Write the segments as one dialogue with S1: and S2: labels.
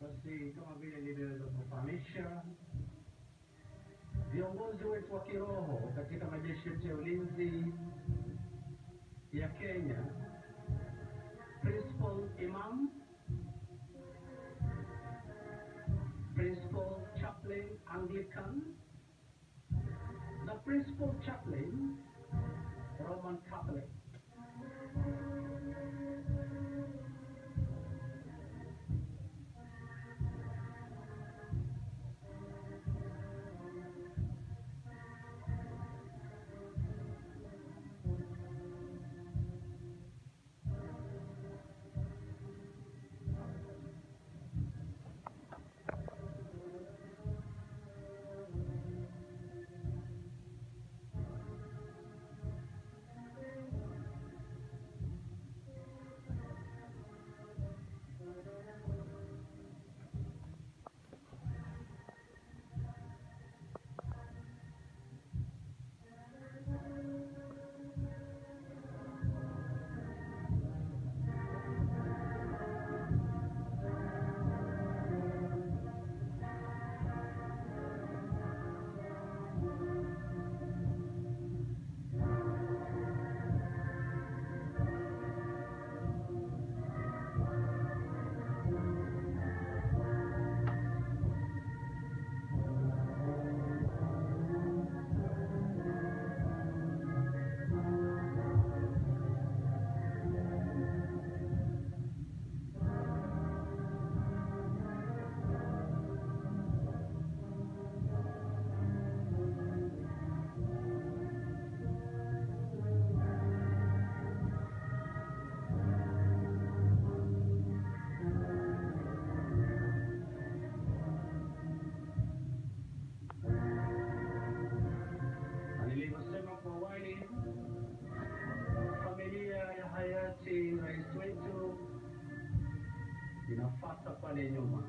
S1: Basi kama vile nilivyoweza kufahamisha, viongozi wetu wa kiroho katika majeshi yetu ya ulinzi ya Kenya, Principal Imam, Principal Chaplain Anglican, na Principal Chaplain Roman Catholic. Na nilivyosema kwa awali, familia ya hayati rais wetu inafuata pale nyuma.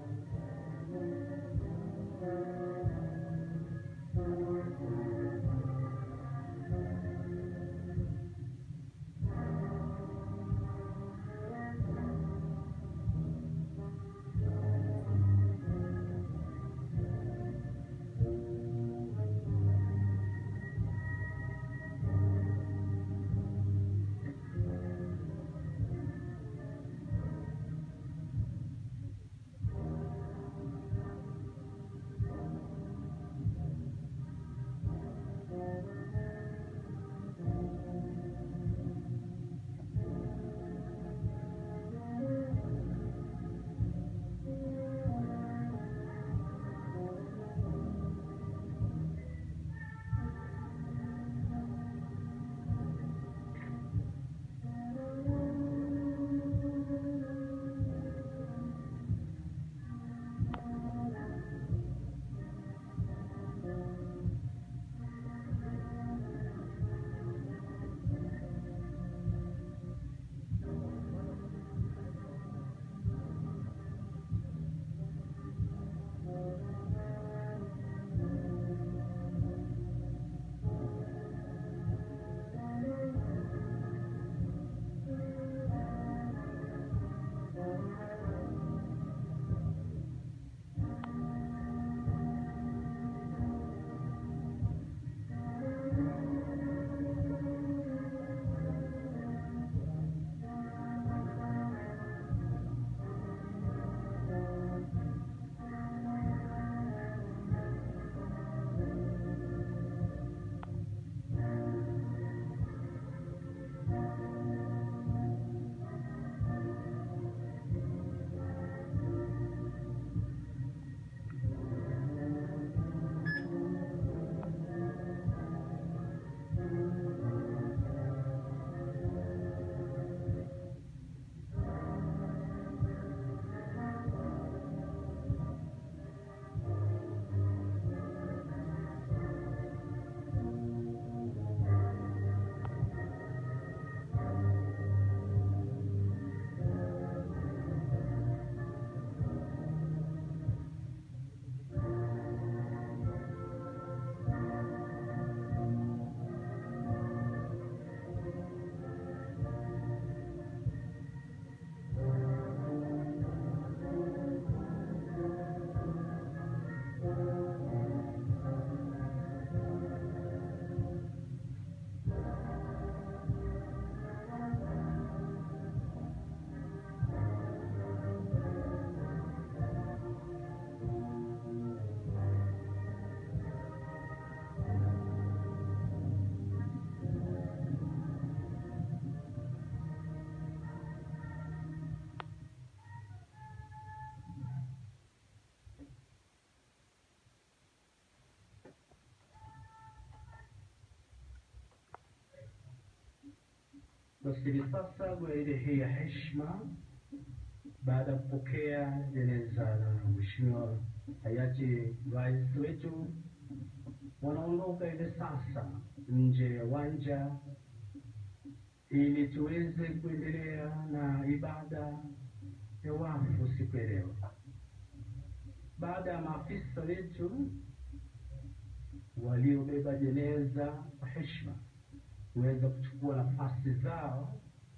S1: Basi hivi sasa gwaride hii ya heshima, baada ya kupokea jeneza la Mheshimiwa hayati rais wetu, wanaondoka hivi sasa nje ya uwanja ili tuweze kuendelea na ibada ya wafu siku ya leo. Baada ya maafisa wetu waliobeba jeneza kwa heshima kuweza kuchukua nafasi zao,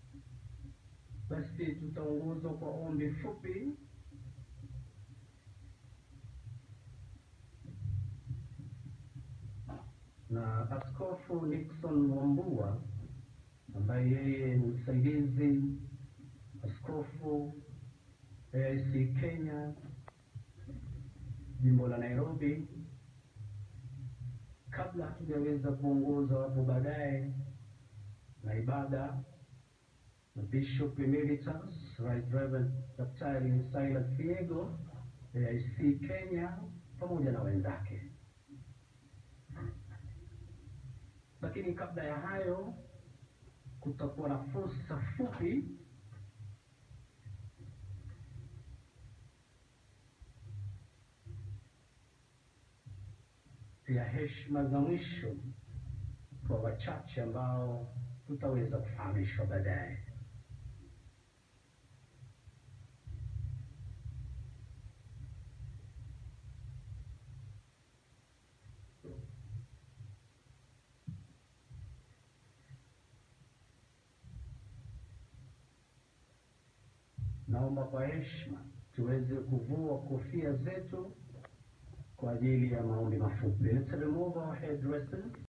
S1: basi tutaongozwa kwa ombi fupi na Askofu Nixon Wambua ambaye yeye ni msaidizi askofu AIC Kenya jimbo la Nairobi. Kabla hatujaweza kuongoza hapo baadaye na ibada na Bishop Emeritus Right Reverend Daktari Silas Kiego AIC Kenya pamoja na wenzake. Lakini kabla ya hayo kutakuwa na fursa fupi ya heshima za mwisho kwa wachache ambao tutaweza kufahamishwa baadaye. Naomba kwa heshima tuweze kuvua kofia zetu kwa ajili ya maombi mafupi. Let's remove our headdresses.